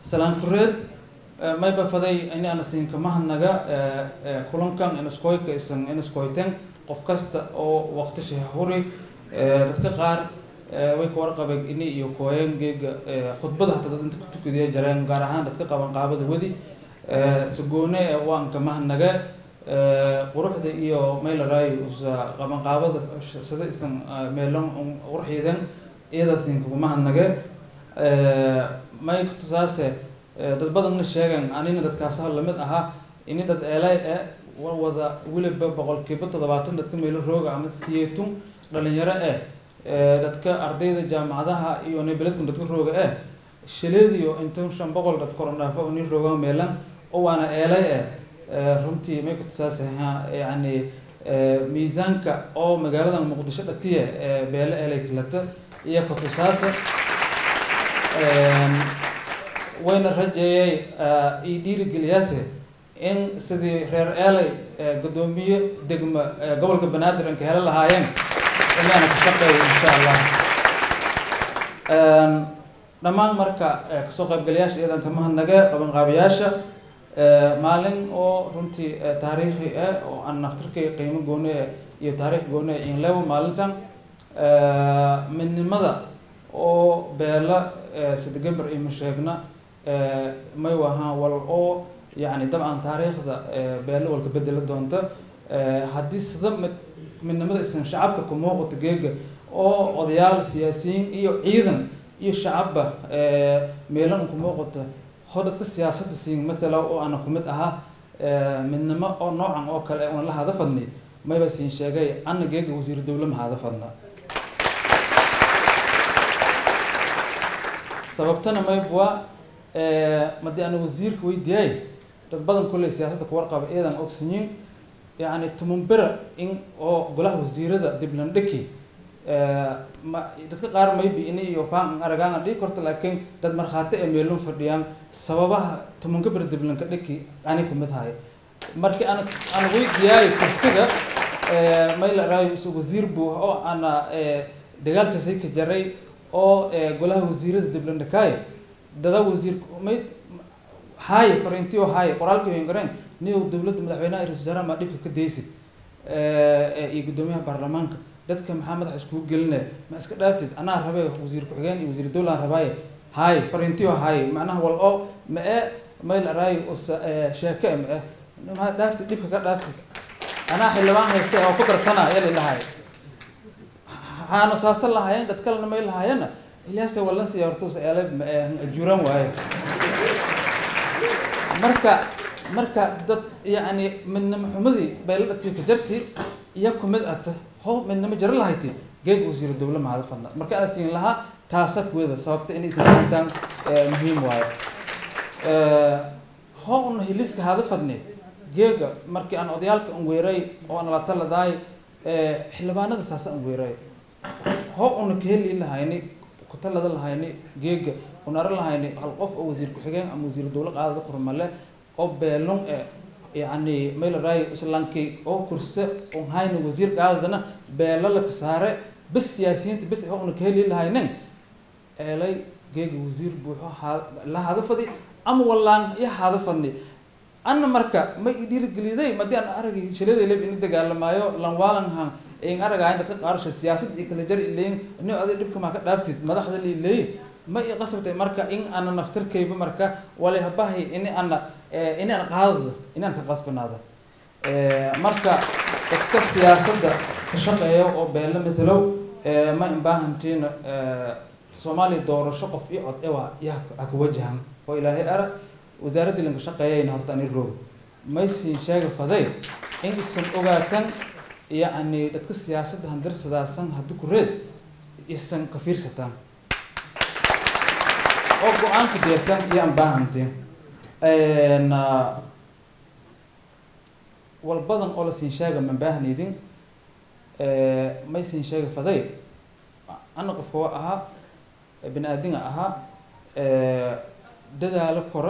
salaan kureed mayba faday ini ana siinkamahannaga kulankan inaskoyka isan inaskoyten qof kasta oo waqti shahuri dadka qaar way ka warqabeen ini iyo kooyeen geega khudbada hataa dad inta kutukadaya jareen gaar ahaan dadka qaban qaabada wedi sagoone waan kamahanaga quruxda iyo maylaray usa qaban qaabada sida isan meelan qurxiidan iyadaasin kagumahanaga may kutusaase dad badanna sheegan anina dadkaasa lamid ahaa ini dad eelay e wada weliba boqolkiiba toddobaatan dadka meelo rooga ama siyeetun dhalinyaro eh dadka ardayda jaamacadaha iyo nebeledkun dadka rooga eh shaleediyo intan shan boqol dad korondhaafo uni rooga meelan oo waana eelay eh runtii may kutusaase yani miisaanka oo magaalada muqdisho dhatiye beele eelay kalata iyo kutusaase wayna rajeeyay io dhiirigeliyaase in sidii reer eelay guddoomiye degma gobolka banaadir anka helo lahaayeen inaana ka shaqeeyo insha allah dhammaan marka kasoo qaybgalayaasha iyadan kamahadnaga qabanqaabayaasha maalin oo runtii taariikhi ah oo aan naftirkay qiimo gooni iyo taariikh gooni inlewo maalintan midnimada oo beela sidegamber ima sheegna may wahaan wal oo yani dabcan taariikhda beelo walka bedela doonta haddii sida mid midnimada isan shacabka ku muuqato geega oo odayaal siyaasiyiin iyo ciidan iyo shacabba meelan ku muuqata hor dadka siyaasadda siin matala oo ana kumid ahaa midnimo oo noocan oo kale una la hada fadni mayba siin sheegay ana geega wasiir dowle ma hada fadna sababtana maybwa madii ana wasiirka weydiiyay dad badan kulley siyaasadda kuwarqaba iyadan ogsanyiin yani tumunbera in oo golaha wasiirada diblandhiki ma dadka qaar maybe ini iyo faan aragaana dhigi karto laakiin dad markhaati ee meelun fadhiyaan sababaha tumunka ber diblanka dhiki ani kumid hahay markii ana ana weydiiyaayo kursiga mayla raayo isu wasiir buu oo ana dagaalkaasay ka jaray oo golaha wasiirada diblandhikaay dada wasiir may haaye fariintii oo haaye qoraalkii wengareen niyow dowladda madaxweynaha ra-isul wasaaraha maa dhibka ka daysid iyo guddoomiyaha baarlamaanka dadka maxaa madaxa iskugu gelinaya ma iska dhaaftid anaa rabe wasiir ku-xigeen iyo wasiir dowlaan rabaaye haaye fariintii oo haaye macnaha wal oo ma e mayl araayo usa sheeke ma eh maa dhaaftid dhibka ka dhaaftid anaa xildhibaan haysta oo ku darsana yali lahaay waxaana saasa lahaayeen dad kalena may lahaayeenna ilyaase walan siya hortuusa eele ajuuraan waaye marka marka dad yani midnimo xumadii bayla dhati ka jarti iyo kumid ata ho midnimo jaro lahayti geeg wasiiro dowle mahada fadna marka ana siin lahaa taasa kuwada sababta inaysan intaan muhiim waayo ho una hiliska hada fadni geega markii aan odayaalka an weeray oo aan la taladaay xildhibaanada saasa an weeray ho una kaheli lahayni kutalada lahayni geega unara lahayni hal qof oo wasiir ku-xigeen ama wasiir dowle qaadada kurmale oo beelun e yani mayla raayo islankii oo kurse un hayni wasiir qaadadana beelo laka saare bes siyaasiyiinta bes ho una kaheli lahaynin eelay geega wasiir buuxo ha la hada fadi ama wallaan iyo hada fadni ana marka ma i dhiirigeliday madii aan aragay shiladay leb ini dagaalamaayo lanwaalanhan in aragayn dadka qaarsha siyaasad iyo kala jar ileyin ni aday dhibka maa ka dhaaftid madaxda liileeye ma i qasabtay marka in ana naftirkayba marka wali habahay ini ana ini aan qaadada ini aan ka qasbanaada marka dadka siyaasadda ka shaqeeya oo beelo matalow ma imbaahantiina soomaaliya doorasho qof iyo cod ewa ya haka wajahan oo ilaahay ara wasaaradda lanka shaqeeyayna horta ani roog maysin sheega faday in isan ogaatan yacni dadka siyaasadda handarsadaasan haddi ku reed isan ka fiirsataan oo go-aanka deertaan iyo aan baahantiin wal badan oo la siin sheega man baahnaydin may siin sheega faday ana qofka wa ahaa bini aadinga ahaa dadaalo kore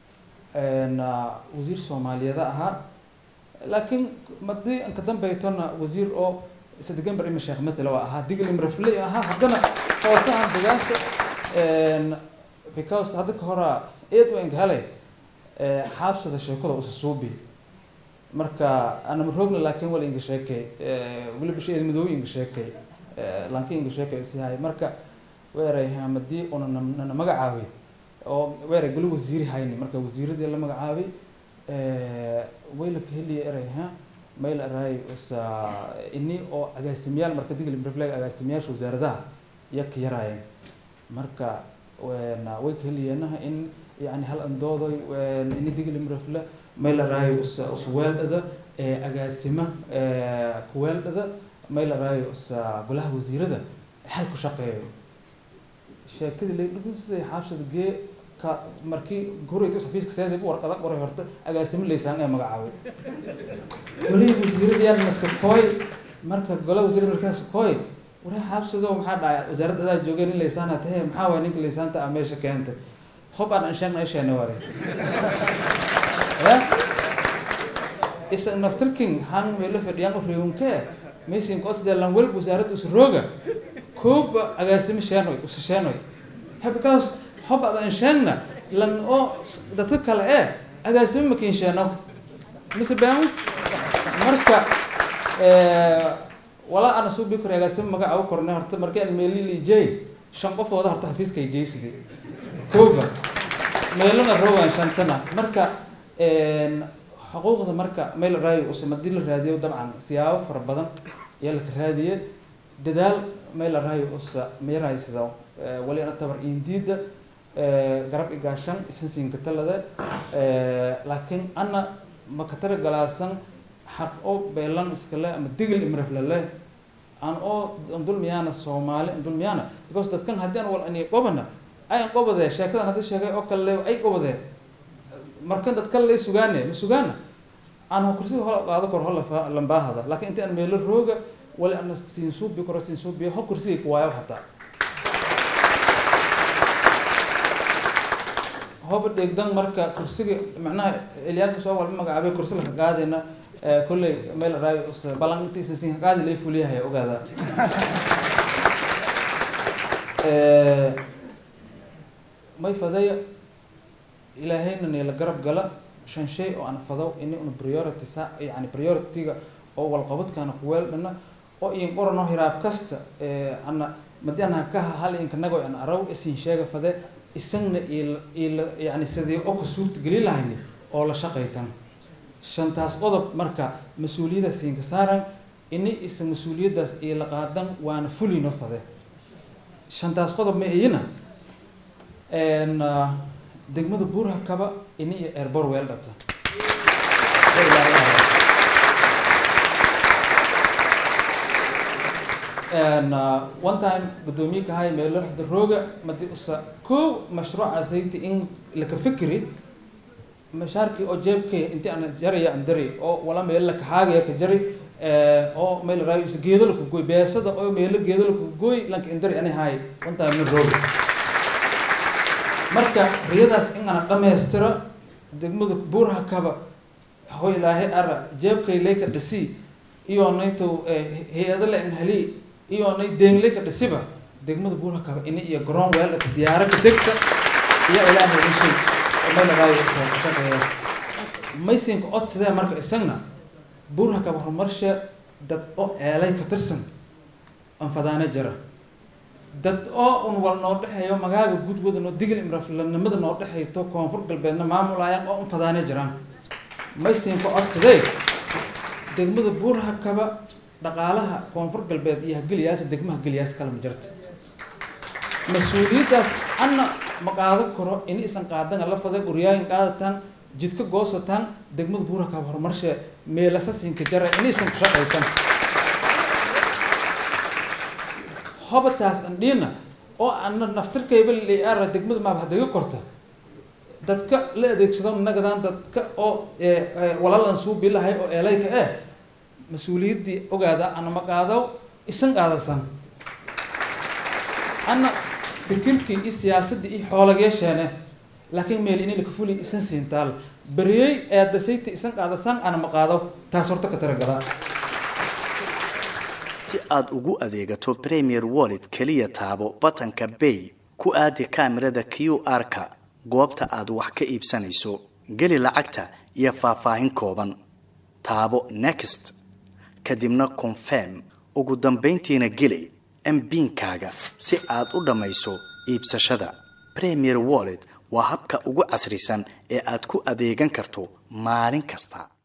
wasiir soomaaliyeeda ahaa laakiin madii anka dambaytona wasiir oo sadegamber ima sheekh matala waa ahaa diglim rafley ahaa haddana hoosahan degaanka because hadda ka hora eed u enghale xaabsada sheekada usasuubi marka anama roogna laakiin wala inga sheekay weliba shay madoobi inga sheekay lanki inga sheekay isihay marka weeray hamadii una nana magacaabay oo weeray goli wasiiri hayni marka wasiiradii la magacaabay wayla ka heliya eray ha mayl aray usa ini oo agaasimayaal marka digli refleg agaasimayaasha wasaaradaha iya ka yaraayeen marka way ka heliyeenaha in yani hal andooday ini digli mrefle mayl aray usa usweeldhada agaasima kuweeldhada mayl aray usa golaha wasiirada xal ku shaqeeyo sheekadii laydhugusiday xaabshada gee ka markii gurayta xafiiska seedib warqada qoray horta agaasimo laysaan ee magacaabay golihii wasiirada yaa naska kooy marka golaha wasiirada markaas kooy waree xaabsado maxaa dhacay wasaaradda adaa joogeen in laysaana tahe maxaa waay ninka laysaanta ah meesha keentay hob aan anshaagna isheena ware isa naftirking han meelo fadhiyaan u reewankee maysin kosdee lan welb wasaaradda usrooga kooba agaasimo sheenoy usu sheenoy because hob ad anshaagna lan oo dadka kale ee agaasimo makin sheeno mise baan marka walaa ana suu bi kor agaasimo magaca u kornay horta markii aan meeli liijey shan qofooda horta xafiiska ay jeysidi kooba meelona rowan shantana marka xuquuqda marka meel raayo usam haddii la raadiyo dabcan siyaabo fara badan ayaa laka raadiye dadaal meel raayo usa meerahaysado wali ana tabar indiida garab igaashan isan siinka talada laakiin ana makatara galaasan xaq oo beelan iskale ama digil imreflale aan oo dulmiyaana soomaali dulmiyaana because dadkan haddii aan wal ani qobana ayan qobade sheekadan haddii sheegay oo kale ay qobade markan dad kale lay sugaane ma sugaana aan kursiga hola qaado kor hola lambaahada laakiin inta aan meelo rooga wali ana siin suubi koro siin suubi ho kursiga kuwaayo hataa hoba dheegdan marka kursiga macnaha ilyaas soo walba magacaabay kursi laka qaadayna kolley meel raayo balan intiisa siin qaadi lay fuliyahay ogaada may fadaya ilaahayna neela garab gala shan shay oo aan fadaw ini una priority sa yani priority-ga oo walqabadkaana kuweeldhana oo iin qorano hiraab kasta ana madi ana kaha hal inkanago an araw isin sheega fade isagna il il yani sidii oo ka suurta geli lahayni oo la shaqaytan shantaas qodob marka mas-uuliyadda siinka saaran ini isa mas-uuliyaddaas ila qaadan waana fulino fade shantaas qodob ma iyina degmada buurha kaba ini iyo airbor weel dhata one time guddoomiye kahay meelo rooga madi usa kow mashruuca sayti in laka fikri mashaarkii oo jeebkay inti aan jaraya aan dari oo wala meel la kaxaagaya ka jari oo meel raayo is geedo la kugoy beesada oo meelo geedo la kugoy lanka indari ani hay one time min rooga marka riyadaas in aan dhammaystiro degmada buurha kaba ho ilaahay ara jeebkay leyka dhisi iyo nayto hay-ado le in heli iyo nay deengleyka dhisiba degmada buurha kaba ini iyo garoon weeldhaka diyaaro ka degta iyo ilaahay ishay meel raayo shaqeeya maysinka cod sidee marka isagna buurha kaba horumarshe dad oo eelay ka tirsan anfadaane jira dad oo un wal noo dhexeeyo magaaga gudwada noo digil imraflanimada noo dhexeyto koonfur galbeedna maamulayaan oo unfadaane jiraan maysinka codsadee degmada buurha kaba dhaqaalaha koonfur galbeed iyo hageliyaasa degmaha geliyaas kala ma jirta mas-uuliyaddaas anna ma qaadan karo in isan qaadan la faday uryaayin qaadataan jidka goosataan degmada buurha kaba horumarshe meelasa siinka jara in isan ku shaqaysan hobataas andhiina oo ana naftirkayba liara degmada maaba hadaga korta dadka la adeegsado nagadaan dadka oo walaalan suubi lahay oo eelayka eh mas-uuliyaddii ogaada ana ma qaado isan qaadasan ana fikirkii iyo siyaasaddii iyo xoolagyeesheene laakiin meel inay laka fuli isan siintaal beriyey eedasayti isan qaadasan ana ma qaado taas horta ka taragalaa si aad ugu adeegato premier wallet keliya taabo batanka bay ku aadi kaamirada q r-ka goobta aad wax ka iibsanayso geli lacagta iyo faahfaahin kooban taabo next kadibna confirm ugu dambayntiina geli mbiinkaaga si aad u dhammayso iibsashada premier wallet waa habka ugu casrisan ee aad ku adeegan karto maalin kasta